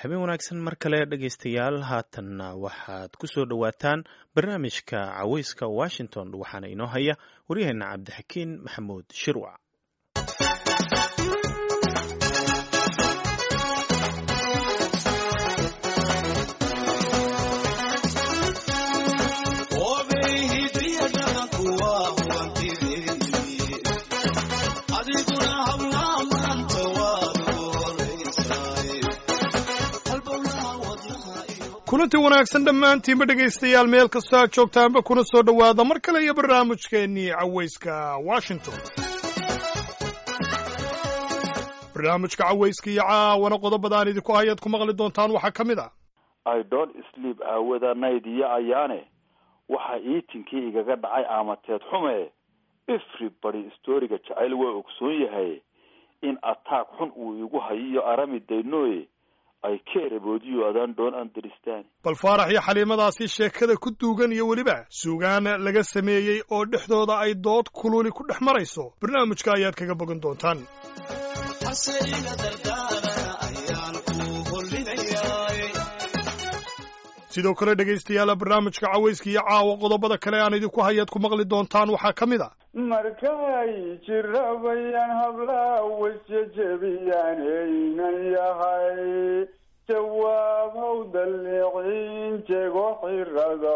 habeen wanaagsan mar kale dhegaystayaal haatanna waxaad ku soo dhowaataan barnaamijka caweyska washington waxaana inoo haya waryaheena cabdixakiin maxamuud shirwac kulanti wanaagsan dhammaantiinba dhegaystayaal meel kastoo aad joogtaanba kuna soo dhowaada mar kale iyo barnaamijkeennii cawayska washington barnaamijka cawayska iyo caawana qodobadaan idinku hayaad ku maqli doontaan waxaa ka mid ah i don't sleep aawada nayd iyo ayaane waxa iitinkii igaga dhacay aamateed xume everybody storiga jacayl waa ogsoon yahay in attack xun uu igu hayo iyo arami daynoye ay keereboodiyo adaan doon understand bal faarax iyo xaliimadaasi sheekada ku duugan iyo weliba suugaan laga sameeyey oo dhexdooda ay dood kululi ku dhex marayso barnaamijka ayaad kaga bogan doontaan sidoo kale dhegaystayaal barnaamijka cawayska iyo caawa qodobada kale aan idinku hayaad ku maqli doontaan waxaa ka mid a markay jirabayaan hablaa wasjejebiyaan aynan yahay jawaab haw dalliiciin jego xirada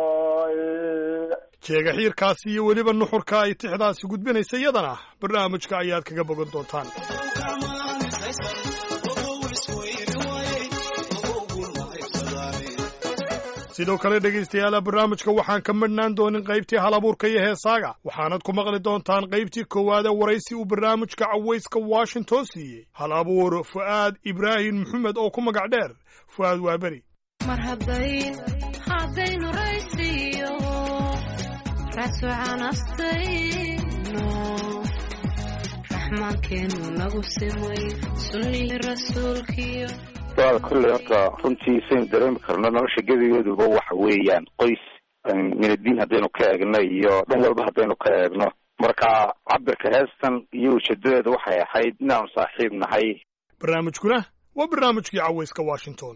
jeega xiirkaasi iyo weliba nuxurka ay tixdaasi gudbinaysa iyadana barnaamijka ayaad kaga bogan doontaan sidoo kale dhegaystayaala barnaamijka waxaan ka madhnaan doonin qaybtii halabuurka iyo heesaaga waxaanad ku maqli doontaan qaybtii koowaade waraysi uu barnaamijka cawayska washington siiyey hal abuur fu'aad ibraahim maxamed oo ku magac dheer fu'aad waaberi mar hadday haddaynu raysiyo rasucanastayno raxmaankeenu nagu simay sunnihii rasuulkiyo waa kolley horta runtii saynu dareemi karno nolosha gebigeeduba waxa weeyaan qoys minadiin haddaynu ka eegno iyo dhan walba haddaynu ka eegno marka cabirka heestan iyo ujeedadeeda waxay ahayd inaanu saaxiib nahay barnaamijkuna waa barnaamijkii cawayska washington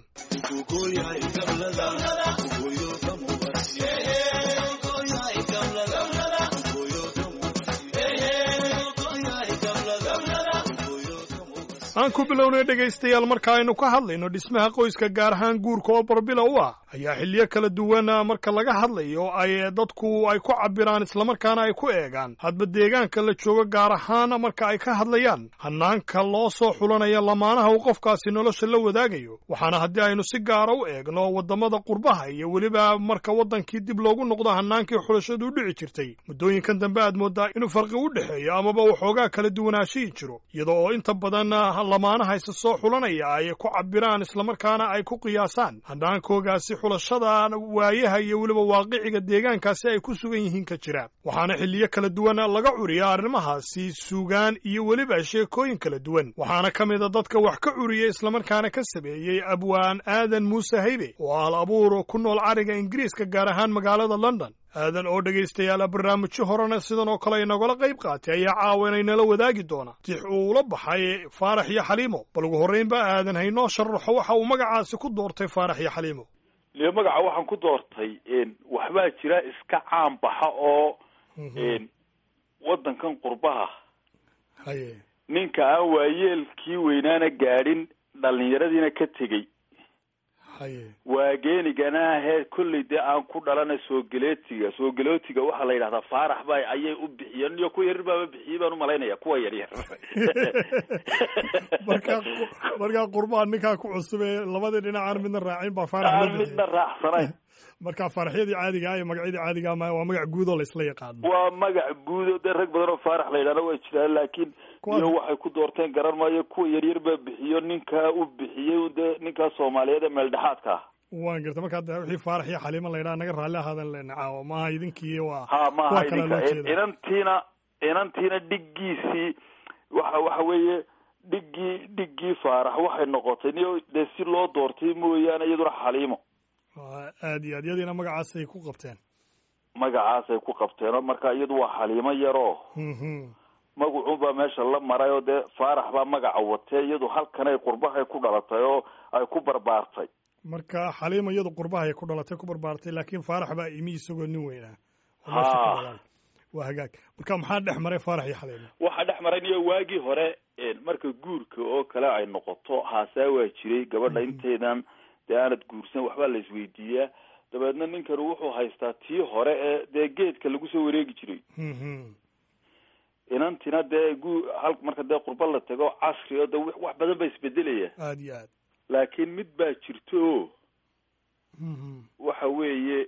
aan ku bilownay dhegaystayaal marka aynu ka hadlayno dhismaha qoyska gaar ahaan guurka oo barbila u ah ayaa xilliyo kala duwan marka laga hadlayo ay dadku ay ku cabiraan islamarkaana ay ku eegaan hadba deegaanka la joogo gaar ahaan marka ay ka hadlayaan hanaanka loo soo xulanaya lamaanaha uu qofkaasi nolosha la wadaagayo waxaana haddii aynu si gaara u eegno waddamada qurbaha iyo weliba marka waddankii dib loogu noqdo hanaankii xulashadu u dhici jirtay muddooyinkan dambe aad moodaa inuu farqi u dhexeeyo amaba waxoogaa kala duwanaashihii jiro iyada oo inta badan lamaanaha isa soo xulanaya ay ku cabiraan islamarkaana ay ku qiyaasaan hanaankoogaasi xulashada waayaha iyo weliba waaqiciga deegaankaasi ay ku sugan yihiin ka jira waxaana xilliyo kala duwan laga curiya arrimahaasi suugaan iyo weliba sheekooyin kala duwan waxaana ka mida dadka wax ka curiya islamarkaana ka sameeyey abwaan aadan muuse haybe oo al abuur ku nool cariga ingiriiska gaar ahaan magaalada london aadan oo dhegaystayaala barnaamijyo horena sidan oo kale inagala qayb qaatay ayaa caawa inaynala wadaagi doona tix uu ula baxay faarax iyo xaliimo bal ugu horraynba aadan haynoo sharaxo waxa uu magacaasi ku doortay faarax iyo xaliimo le magaca waxaan ku doortay waxbaa jira iska caan baxa oo waddankan qurbaha haye ninka aan waayeelkii weynaana gaadhin dhallinyaradiina ka tegey haye waageenigana hee kolley dee aan ku dhalana soogaleetiga soogaleetiga waxaa la yidhahdaa faarax ba ayay u bixiyeen iyo kuwa yaryar baaba bixiyey baan umalaynaya kuwa yaryar markaa markaa qurbaa ninkaa ku cusub ee labadii dhinacaan midna raacin baa faarax aan midna raacsanayn marka faaraxyadii caadiga ah iyo magacyadii caadiga ah waa magac guud oo laisla yaqaano waa magac guudo dee rag badan oo faarax la yidhahda waa jiraan laakiin iyo waxay ku doorteen garan maayo kuwa yaryar baa bixiyo ninkaa u bixiyey dee ninkaa soomaaliyeed ee meeldhexaadka ah waan garta markaa de wixii faarax iyo xaliima la yidhaha naga raalli ahaadan lena caawa maaha idinkii waa ha maaha kuwa kale loo idinka jeeda inantiina inantiina dhiggiisii waxa waxa weeye dhiggii dhiggii faarax waxay noqotay niyo dee si loo doortay mooyaane iyaduna xaliimo Waa aad iyo aad iyadiina magacaasay ku qabteen magacaasay ku qabteen oo marka iyadu waa xaliimo yaroo Mhm. magacuunbaa meesha la maray oo dee faarax baa magaca watee iyadu halkanay qurbahay ku dhalatay oo ay ku barbaartay marka xaliima iyadu qurbahay ku dhalatay ku barbaartay laakiin faarax baa imi isagoo nin weynaa oo meesha ku Ha. dhalaan. waa hagaag marka maxaa dhex maray faarax iyo xaliima waxaa dhex maray niyo waagii hore marka guurka oo kale ay noqoto haasaa waa jiray gabadha intaydan dee aanad guursan waxbaa la isweydiiyaa dabeedna ninkan wuxuu haystaa tii hore ee dee geedka lagu soo wareegi jiray Mhm. inantina dee gu hal marka dee qurba la tago casri oo de wax wax badan ba isbedelaya aada iyo aad laakiin mid baa jirto oo Mhm. waxa weeye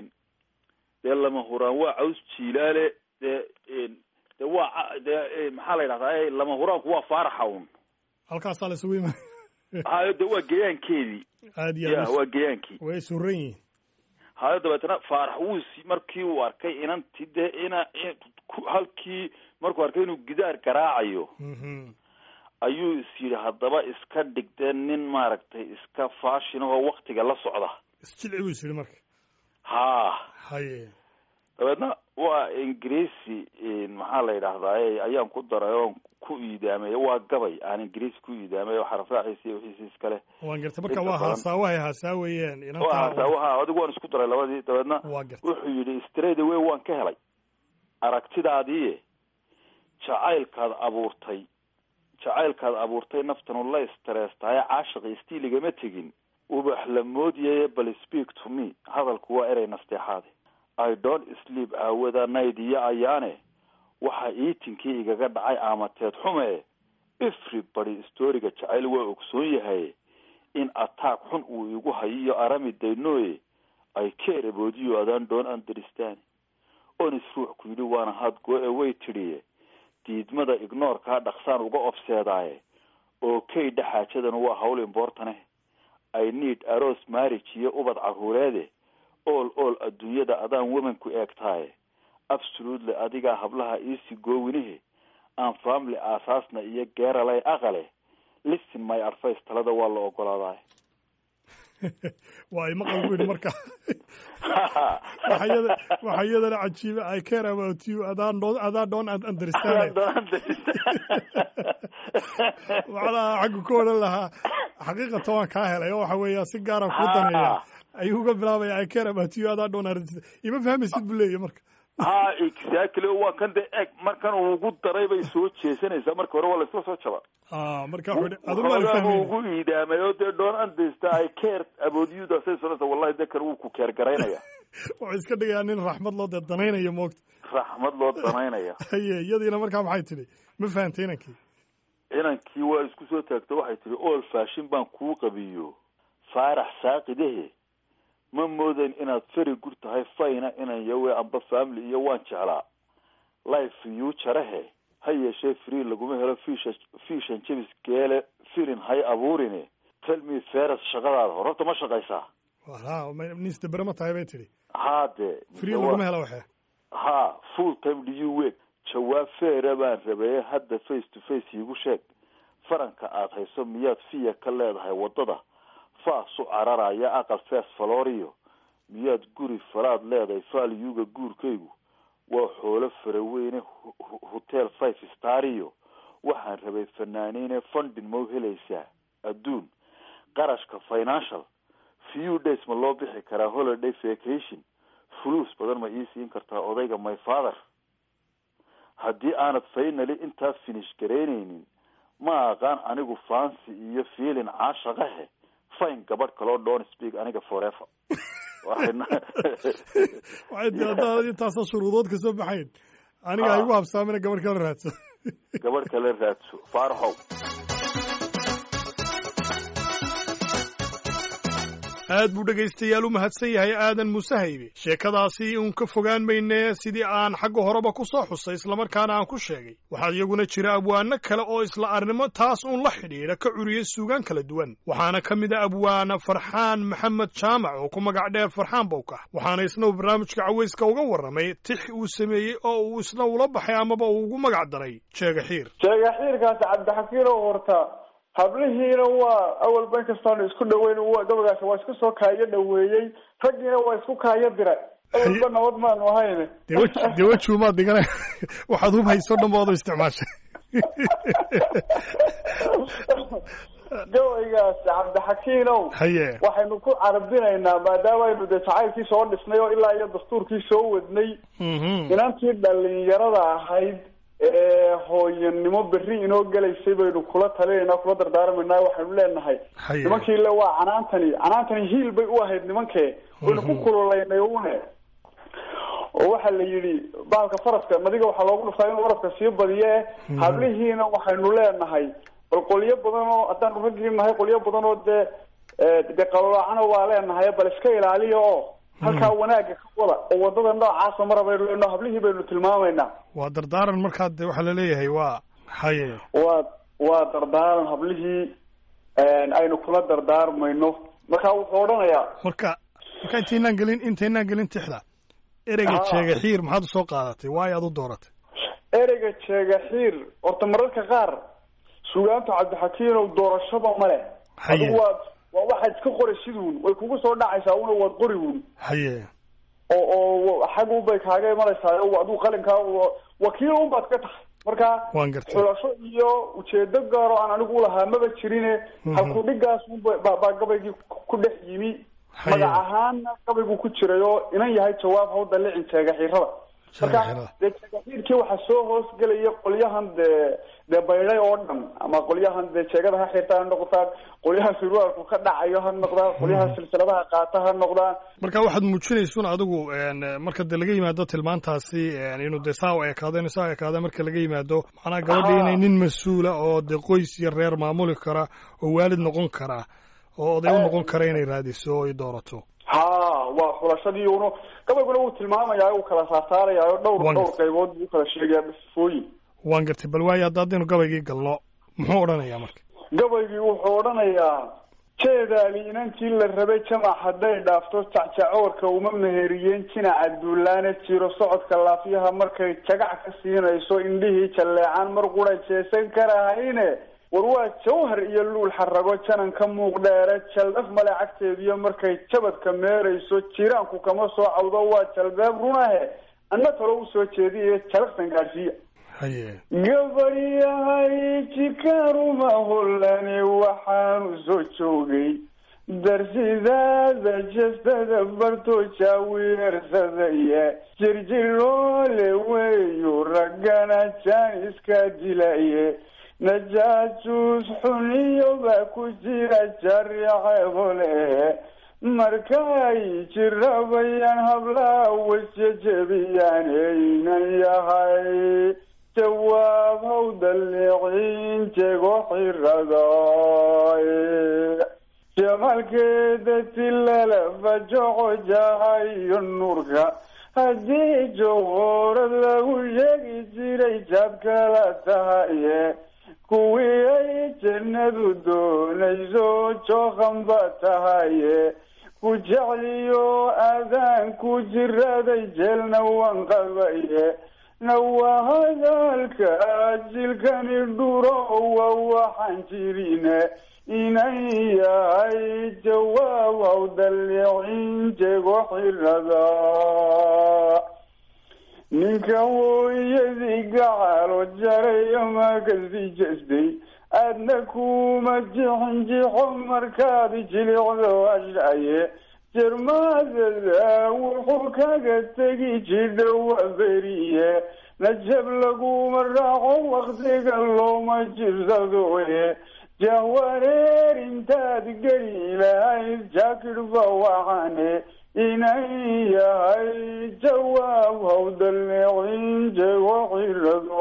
dee lama huraan waa caws jiilaale dee dee waa ca- dee maxaa la yidhahdaa lama huraanku waa faaraxa un halkaasaa la isugu imaan hayo de waa geyaankeedii aada iyo ya aad waa geyaankii way suran yihiin hayo dabeetana faarax wuu si markii uu arkay inanti dee ina in- ku- halkii markuu arkay inuu gidaar garaacayo Mhm. ayuu is yidhi haddaba iska dhigdee nin maaragtay iska faashin ahoo waktiga la socda isjilci buu is yidhi marka ha haye dabeedna waa ingiriisi maxaa la yidhaahdaa ayaan ku daray oon ku iidaamay waa gabay aan ingiriisi ku iidaamay oo xarafraaciisa iyo wixiisi iskale waan gartay marka Inta waa badan. haasaawahay haasaawayeen waa inantaa hasaawaha adigu waan isku daray labadii dabeedna waa gartay wuxuu yidhi straight away waan ka helay aragtidaadii jacaylkaad abuurtay jacaylkaad abuurtay naftanu la istareestaye caashiqi istiiligama tegin ubax la moodyaye bal speak to me hadalku waa erey nasteexaade i don't sleep aawada nayd iyo ayaane waxa iitinkii igaga dhacay aamateed xume everybody storiga jacayl waa ogsoon yahay in attack xun uu igu hayo iyo arami daynoye ay care about you adaan don't understand onis ruux ku yidhi waana had go away tidhiye diidmada ignoorkaa dhaqsaan uga ofseedaaye oo kaydha xaajadan waa hawl importane i need aroos marriage iyo ubad caruureede all all adduunyada adaan womanku eegtaaye absolutely adigaa hablaha iisi goowinihe aan family aasaasna iyo geeralay aqale listen my advice talada waa la ogolaadaay waa imaqal buu yidhi marka waxa iyada- waxa iyadana cajiiba i care about you adaan don't adaan don't understand macnaha xaggu ka odhan lahaa xaqiiqatan waan kaa helay oo waxa weeya si gaara kuu daneeya ayuu uga bilaabaya i care about you adaan don't understand ima fahmaysid buu leeyahy marka ha exactly waa kan de eg markan uu ugu daray bay soo jeesanaysaa marka hore waa laisla soo jaba Ah, marka wuxuu yidhi aduma aan Xoogaa buu fahmayn ugu iidaamay oo dee don't understand i care about you daasay sonaysa wallahi de kan wuu ku keer garaynaya wuxuu iska dhigayaa nin raxmad loo dee danaynayo moogta raxmad loo danaynaya haye iyadiina markaa maxay tidhi ma fahantay inankii inankii waa isku soo taagto waxay tihi ool faashin baan kuu qabiyo faarax saaqidahe ma moodayn inaad feri gur tahay fayna inan yawe amba family iyo waan jeclaa life yuu jarahe ha yeeshee free laguma helo fiisha fiishan jebis geele filin hay abuurine tell me feres shaqadaada hororta ma shaqaysaa ha nisdabere ma tahay bay tidhi haa dee free laguma helo waxe ha full time do you work jawaab feera baan rabeeye hadda face to face iigu sheeg faranka aad hayso miyaad fiya ka leedahay waddada faas u cararaya aqal fees falorio miyaad guri falaad leedahay faalyuga guurkaygu waa xoolo faraweyne hu- hu- hotel five stario waxaan rabay fanaaniine fundin mau helaysaa adduun qarashka financial few days ma loo bixi karaa holiday vacation fuluus badan ma ii siin kartaa odayga my father haddii aanad faynali intaas finish garaynaynin ma aqaan anigu fancy iyo feelin caashaqahe fine gabadh kaloo don't speak aniga forever waxayna waxay tii haddaad intaasoo shuruudood ka soo baxayn aniga Ah. igu habsaamina gabadh kala raadso gabadh kale raadso faaraxow aad buu dhegaystayaal u mahadsan yahay aadan muuse haybe sheekadaasi uun ka fogaan mayne sidii aan xagga horeba ku soo xusay islamarkaana aan ku sheegay waxaa iyaguna jira abwaano kale oo isla arnimo taas uun la xidhiidha ka curiyey suugaan kala duwan waxaana ka mid a abwaana farxaan maxamed jaamac oo ku magac dheer farxaan bowkax waxaana isna uu barnaamijka cawayska uga warramay tix uu sameeyey oo uu isna ula baxay amaba uu ugu magac daray jeega xiir sheega xiirkaasi cabdixakiin oo horta hablihiina waa awalba inkastoon isku dhaweyn wa- gabagaasi waa isku soo kaayo dhaweeyey raggiina waa isku kaayo diray awalba nabad maanu ahayne dee weji dee wejiumaad dhigana waxaad hub hayso dhan ba wada isticmaashay gabaygaas cabdixakiinow haye waxaynu ku carabinaynaa maadaama aynu dee jacaylkii soo dhisnay oo ilaa iyo dastuurkii soo wadnay mhm inantii dhalinyarada ahayd ee hooyanimo berri inoo gelaysay baynu kula talinaynaa kula dardaarmaynaa waxaynu leenahay haye nimankii le waa canaantani canaantani hiil bay u ahayd nimankee waynu ku kululaynay une oo waxaa la yidhi bahalka faraska nadiga waxaa loogu dhuftaa inuu faraska sii badiye hablihiina waxaynu leenahay bal qolyo badan oo haddaanu raggii nahay qolyo badan oo dee dee qalolaacana waa leenahay bal iska ilaaliya oo halkaa wanaagga ka wada oo wadada noocaasa mara baynu leenaho hablihii baynu tilmaamaynaa waa dardaaran markaa de waxaa laleeyahay waa haye waa waa dardaaran hablihii aynu kula dardaarmayno marka wuxuu odhanayaa marka marka intaynaan gelin intaynaan gelin tixda ereyga Ah. jeega xiir maxaad usoo qaadatay waayo aad u dooratay ereyga jeega xiir horta mararka qaar sugaanta cabdixakiinow doorashaba male Haye. adigu waad waa waxaad iska qoraysid uun way kugu soo dhacaysaa una waad qori uun haye oo oo xag unbay kaaga imanaysaa oo adigu qalinkaa wa- wakiil unbaad ka tahay marka waan gartay xulasho iyo ujeedo gaar oo aan anigu ulahaa maba jirine Mhm. halku dhigaas unba baa baa gabaygii ku ku dhex yimi Haye. magac ahaanna gabaygu ku jiray oo inan yahay jawaab hawda licin jeega xiirada Jeega marka xiirada. dee jeegaxiirkii waxaa soo hoosgelaya qolyahan dee dee baydhay oo dhan ama qolyahan dee jeegada ha xirta ha noqdaan qolyaha surwaalku ka dhacayo ha noqdaan qolyaha silsiladaha qaata ha noqdaan marka waxaad muujinaysun adigu een, marka de laga yimaado tilmaantaasi een, inuu de saa u ekaado inuu saa u ekaado marka laga yimaado macnaha gabadhii inay nin mas-uula oo de qoys iyo reer maamuli kara oo waalid noqon kara oo oday u noqon kara inay raadiso oo ay doorato ha waa xulashadii uno gabayguna wuu tilmaamayaa uu kala saarsaarayaa oo dhowr Waan dhowr gartay. qaybood buu ukala sheegayaa sifooyin waan gartay bal waayo hadda haddaynu gabaygii galno muxuu odhanayaa marka gabaygii wuxuu odhanayaa jeedaali inankii la rabay jamac hadday dhaafto jacjacoorka uma meheriyeen jinaca duulaane jiro socodka laafiyaha markay jagac ka siinayso indhihii jalleecaan mar qura jeesan karahayne war waa jawhar iyo luul xarago janan ka muuq dheere jaldhaf male cagteediyo markay jabadka meerayso jiraanku kama soo cawdo waa jalbeeb runahe anna talo usoo jeediye jalaqsan gaadhsiiya haye gabaryahay jikaruma hollani waxaanu soo joogay darsidaada jestada barto jaawiyeersadaya jirjiroole weeyu raggana jaaniska dilaye najaajuus xuniyo baa ku jira jariceebole markay jirabayaan hablaha wasjejebiyaan aynan yahay jawaab haw daliiciin jego xiraday jamalkeeda tilala fajoco jahayo nuurka haddii jawhoorad lagu sheegi jiray jaad kala tahaye kuwii ay jannadu doonayso jookanba tahaye ku jecliyo aadaan ku jiraday jeelna waan qabaye nawa hadalka jilkani dhuro waa waxaan jirine inan yahay jawaab haw daliicin jego xirada ninka hooyadii gacalo jaray ama kasi jestay aadna kuma jixin jixo markaad jilicdo ashaye jermaadada wuxuu kaga tegi jidha waa beriye najab laguma raaco waktiga looma jirsadoye jahwareer intaad geli lahayd jaakidhba waxane inan yahay jawaab haw daleecin jego xirado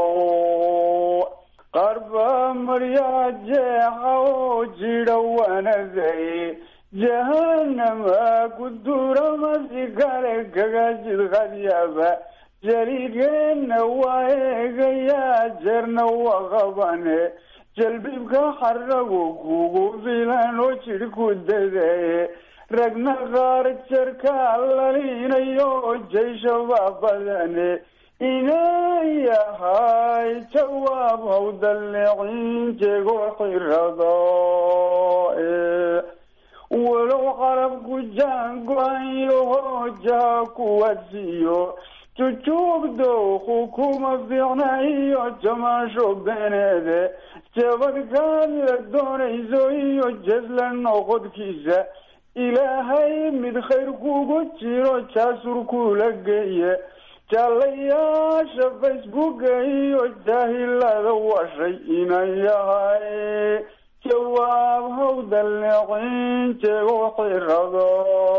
qarba maryaa jeexa oo jidha wanaday jahanama ku durama si kale kaga jidqadyaba jaligeena waa eegayaa jeerna waa qabane jalbibka xaragu kugu filan oo jidh ku dadaye ragna qaar jarka lalinayo jayshaba badane inan yahay jawaab haw daleecin jego xirado walow qalabku jaango-ayo hoojaha kuwa siiyo jujuubdowku kuma fiicna iyo jamaasho beneede jabadkaad la doonayso iyo jesla noqodkiisa ilaahay mid khayr kugu jiro jaasur kula geeye jaalayaasha facebooka iyo jaahilada washay inan yahay jawaab hawdaleecin jego xirado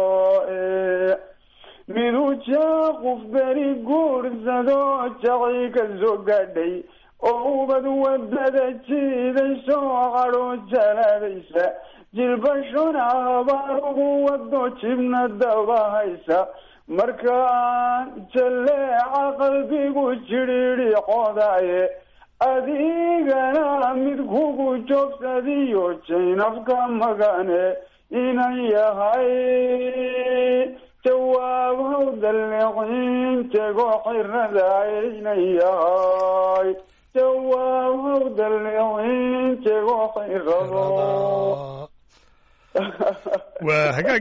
miduu jaaquf beri guursado jaci ka soo gaadhay oo ubad wadada jiidayso cadho jalaadaysa jilbashona habaar ugu wado jibna dabahaysa markaan jaleeca qalbigu jidhiidhi qodaye adigana mid kugu joogsadiyo jaynabka magane inan yahay jawaab hawdaleecin jego xirada inan yahay jawaab hawdaleecin jego xirado waa hagaag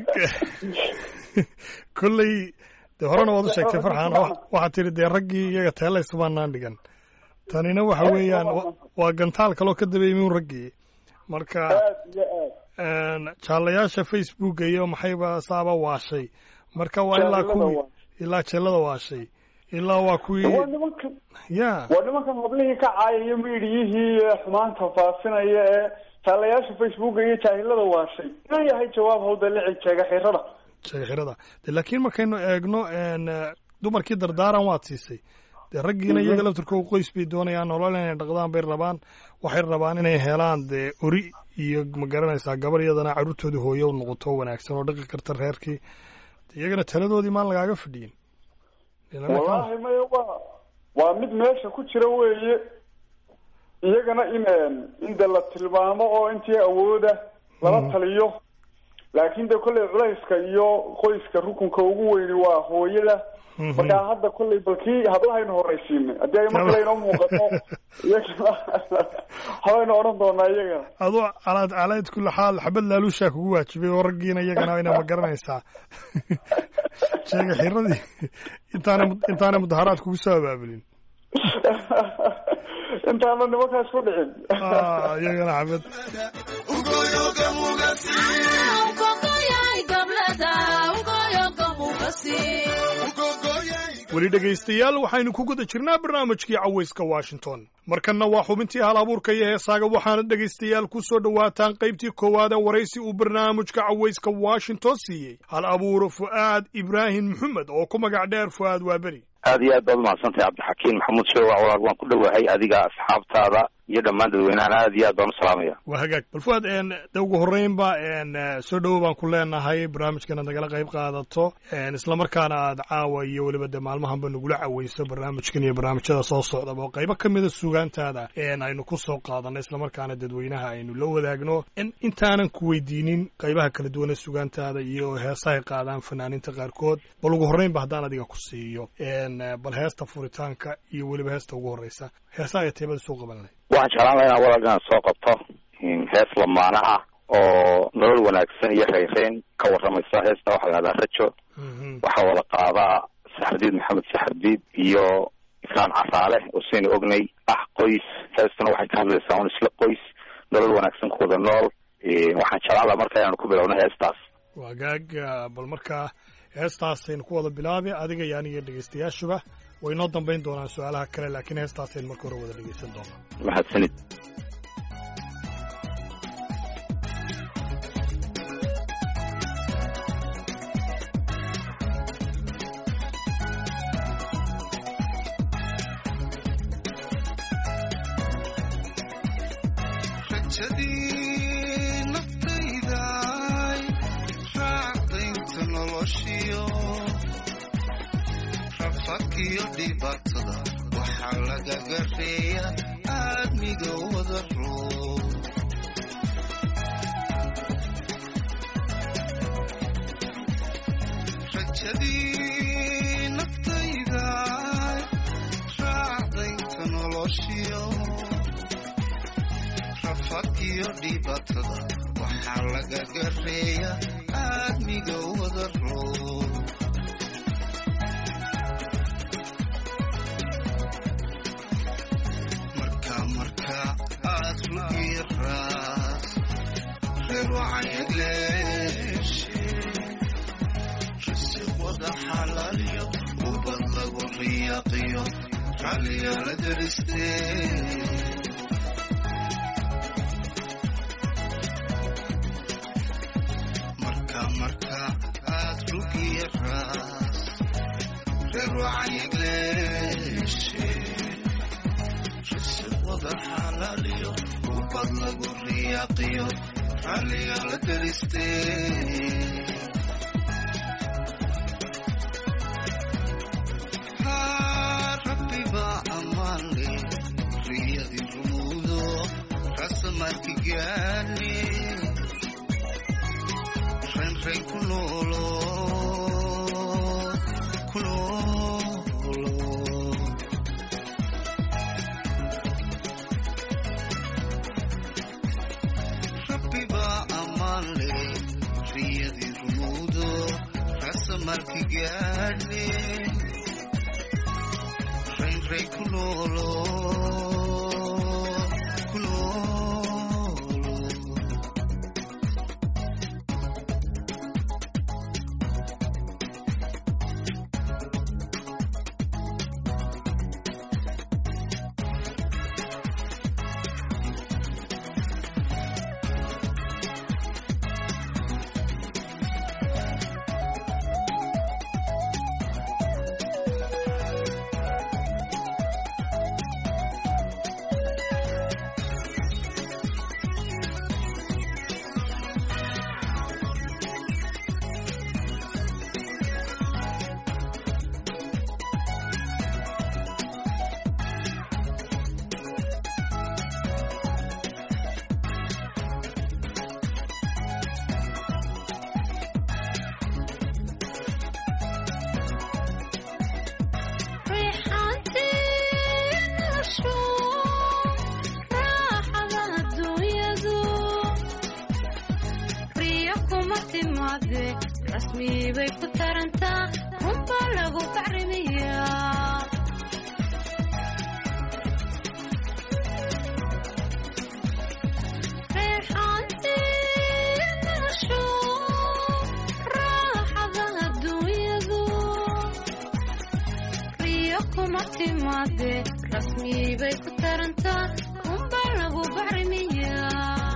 kolley dee horena waad u sheegtay farxaan waxaad tidhi dee raggii iyaga teelaysbaanaan dhigan tanina waxa weeyaan waa gantaal kaloo ka dabeeymin raggii marka jaalayaasha facebooka iyo maxayba saaba waashay marka waa ilaa kuwii ilaa jeelada waashay ilaa waa kuwii ya waa nimankan hablihii ka caayaya miidiyihii xumaanta faafinaya ee jaalayaasha facebooka iyo jaahilada waashay inuu yahay jawaab hawdalici jeega xirada jeega xirada de laakiin markaynu eegno dumarkii dardaaran waad siisay dee raggiina iyaga laftirkooda qoys bay doonayaan nolol inay dhaqdaan bay rabaan waxay rabaan inay helaan dee ori iyo ma garanaysaa gabar iyadana carruurtoodii hooye u noqoto wanaagsan oo dhaqi karta reerkii iyagana taladoodii maan lagaaga fadhiyin wallaahi maya waa waa mid meesha ku jira weeye iyagana in in de la tilmaamo oo intii awooda lala taliyo laakiin de kolley culayska iyo qoyska rukunka ugu weyni waa hooyada markaa hadda kolley balkii hadlahaynu horaysiinay haddii ay mar kale inoo muuqato iyagana habaynu odhan doonaa iyagana adoo calaad calayd kula xaal xabad laaluushaa kugu waajibay oo raggiina iyagana ina ma garanaysaa sheega xiradii intaana intaana mudaharaad kugu soo abaabulin intaana nimankaas ku dhicin iyagana xabad weli dhegaystayaal waxaynu ku guda jirnaa barnaamijkii cawayska washington markanna waa xubintii hal abuurka iyo heesaaga waxaana dhegaystayaal ku soo dhowaataan qaybtii koowaad ee waraysi uu barnaamijka cawayska washington siiyey hal abuur fu'aad ibraahim maxamed oo ku magac dheer fu'aad waaberi aad iyo aad baad umahadsantahay cabdixakiin maxamuud sheewac walaal waan ku dhowahay adiga asxaabtaada iyo dhammaan dadweynahan aad iyo aad baan u salaamaya waa hagaag bal fuaad de ugu horreynba soo dhowo baan ku leenahay barnaamijkan aad nagala qayb qaadato islamarkaana aad caawa iyo weliba de maalmahanba nagula caweyso barnaamijkan iyo barnaamijyada soo socdaba oo qaybo ka mida sugaantaada aynu ku soo qaadanay islamarkaana dadweynaha aynu la wadaagno intaanan ku weydiinin qaybaha kala duwan ee sugaantaada iyo heesahay qaadaan fanaaniinta qaarkood bal ugu horreynba haddaan adiga ku siiyo bal heesta furitaanka iyo weliba heesta ugu horreysa heesaha iyo teebada soo qaban lahay waxaan jeclaan laha inaan walaal inaad soo qabto hees lamaana ah oo nolol wanaagsan iyo rayreyn ka warramaysa heesta waxaa la hahdaa rajo waxaa wada qaadaa saxardiid maxamed saxardiid iyo ifraan casaale oo saynu ognay ah qoys heestuna waxay ka hadlaysaa un isla qoys nolol wanaagsan ku wada nool waxaan jeclaan laha marka inaanu ku bilowno heestaas waa gaag bal markaa heestaasaynu ku wada bilaabi adiga iyo aniga dhegaystayaashuba way noo dambayn doonaan su-aalaha kale laakiin heestaasaynu marka hore wada dhegaysan doonaa mahadsanid rafadkiyo dhibatada waxaa laga gareeya riyaqiyo ralliyo la daristee marka marka aad rugiya raas reer wacyileeshe risiq wada xalaaliyo ubad lagu riyaqiyo ralliyo la daristee rabbiba amaanle riyadii rumuudo rasamarki gaane renren ku noolo ku noolo rabbiba amaanle riyadii rumuudo rasamarki gaane renren ku noolo ku noolo rasmi bay ku tarantaa runbaa lagu bacrimiyaa reexaantii noloshu raaxada adduunyadu riyo kuma timaade rasmi bay ku tarantaa runbaa lagu bacrimiyaa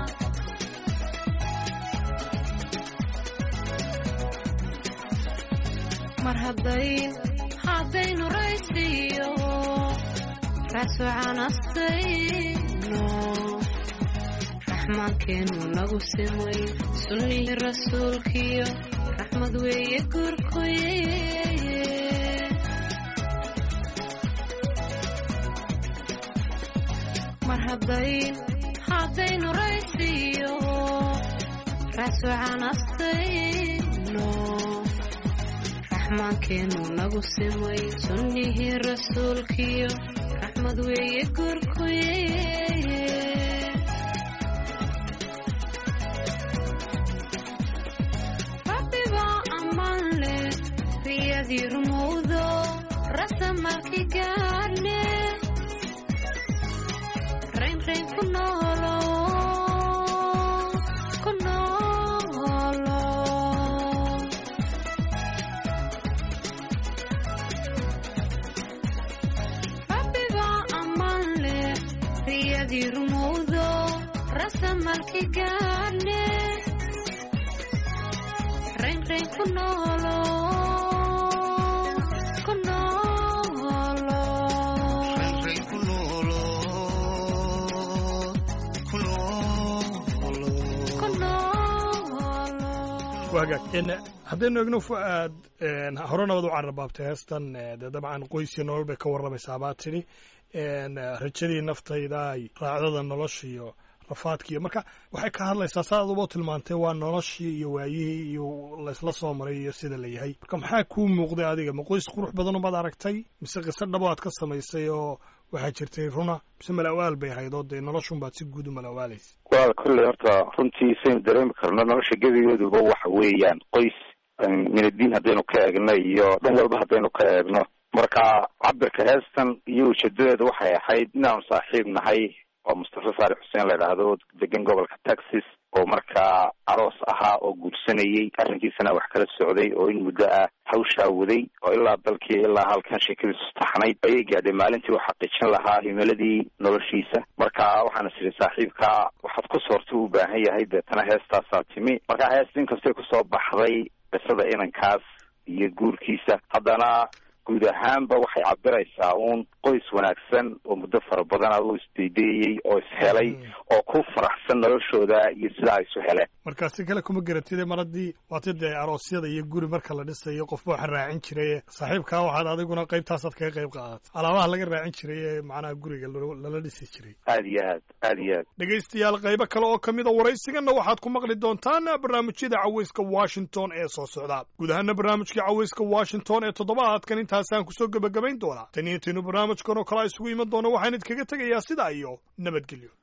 mar haddayn haddaynu raysiyo raasucan astayno raxmaankeenu nagu simay sunnihii rasuulkiyo raxmad weeye guurkuye mar haddayn haddaynu raysiyo raasucan astayno raxmaankeenu nagu simay sunnihii rasuulkiyo raxmad weeye guurkuye rabbibaa ammaan leh riyadii rumowdo rasamalki gaadhne raynrayn ku noolo ku noolo rabbibaa ammaan leh riyadii rumowdo rasamalki gaadhne raynrayn ku noolo ku noolo renren ku noolo ku noolo ku noolo waagaag n haddaynu egno fu-aad hore nabad u cararbaabtay heestan eh, dee dabcan qoysii nolol bay ka warramaysaa baa tidhi n rajadii naftayda ay raacdada nolosha iyo rafaadkiiyo marka waxay ka hadlaysaa saa aduba tilmaantay waa noloshii iyo waayihii iyo laysla soo maray iyo sida la yahay marka maxaa kuu muuqday adiga ma qoys qurux badan umaad aragtay mise qiso dhabo aad ka samaysay oo waxaa jirtay runa mise malawaal bay ahayd oo dee noloshunbaad si guud u malawaalaysa waa kolley horta runtii saynu dareemi karno nolosha gebigeeduba waxa weeyaan qoys minadiin haddaynu ka eegno iyo dhan walba haddaynu ka eegno marka cabirka heestan iyo ujeedadeeda waxay ahayd inaanu saaxiib nahay oo mustafa faarix xuseen la idhaahdo degan gobolka texas oo markaa aroos ahaa oo guursanayay arrinkiisana wax kala socday oo in muddo ah hawshaa waday oo ilaa dalkii ilaa halkan sheekadiisu taxnayd ayay gaadhay maalintii uu xaqiijin lahaa himiladii noloshiisa marka waxaan is idhi saaxiibka waxaad ku soorta u baahan yahay deetana heestaasaa timi marka heesta inkastay kusoo baxday qisada inankaas iyo guurkiisa haddana guud ahaanba waxay cabiraysaa uun qoys wanaagsan oo muddo fara badana u isdaydeeyey oo ishelay oo ku faraxsan noloshooda iyo sidaa ay isu heleen markaa si kale kuma garatide mar haddii waati dee aroosyada iyo guri marka la dhisayo qofba waxa raacin jiray saaxiibkaa waxaad adiguna qaybtaasaad kaga qayb qaadat alaabaha laga raacin jiray ee macnaha guriga lo- lala dhisi jiray aada iyo aad aada iyo aad dhegaystayaal qaybo kale oo ka mid a waraysiganna waxaad ku maqli doontaan barnaamijyada cawayska washington ee soo socda guud ahaana barnaamijkii cawayska washington ee toddobaadkan intaasaan kusoo gebagabayn doonaa tan iyo taynu barnaamijkan oo kale isugu iman doono waxaan idinkaga tegayaa sidaa iyo nabadgelyo